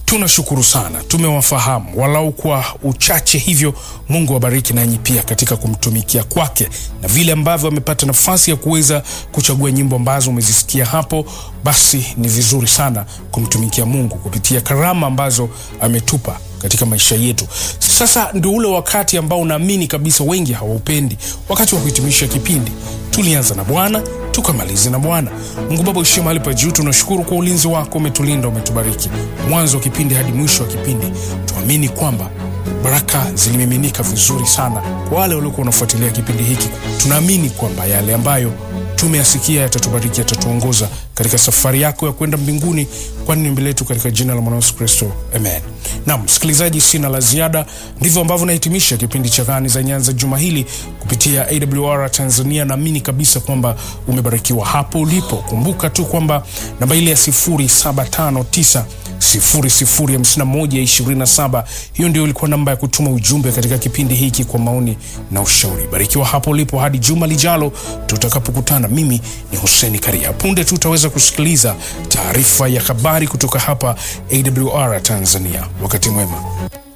tunashukuru sana, tumewafahamu walau kwa uchache hivyo. Mungu awabariki nanyi pia katika kumtumikia kwake, na vile ambavyo amepata nafasi ya kuweza kuchagua nyimbo ambazo umezisikia hapo, basi ni vizuri sana kumtumikia Mungu kupitia karama ambazo ametupa katika maisha yetu. Sasa ndio ule wakati ambao naamini kabisa wengi hawaupendi, wakati wa kuhitimisha kipindi. Tulianza na Bwana tukamalize na Bwana. Mungu Baba uishie mahali pa juu, tunashukuru kwa ulinzi wako, umetulinda, umetubariki mwanzo wa kipindi hadi mwisho wa kipindi. Tuamini kwamba baraka zilimiminika vizuri sana kwa wale waliokuwa wanafuatilia kipindi hiki. Tunaamini kwamba yale ambayo tumeyasikia yatatubariki, yatatuongoza katika safari yako ya kwenda mbinguni, kwani ni mbele yetu, katika jina la mwana Yesu Kristo, amen. Na msikilizaji, sina la ziada. Ndivyo ambavyo nahitimisha kipindi cha Gani za Nyanza juma hili kupitia AWR Tanzania. Naamini kabisa kwamba umebarikiwa hapo ulipo. Kumbuka tu kwamba namba ile ya 0759 005127 hiyo ndio ilikuwa namba ya kutuma ujumbe katika kipindi hiki kwa maoni na ushauri. Barikiwa hapo ulipo hadi juma lijalo tutakapokutana. Mimi ni Huseni Karia. Punde tu utaweza kusikiliza taarifa ya habari kutoka hapa AWR Tanzania. Wakati mwema.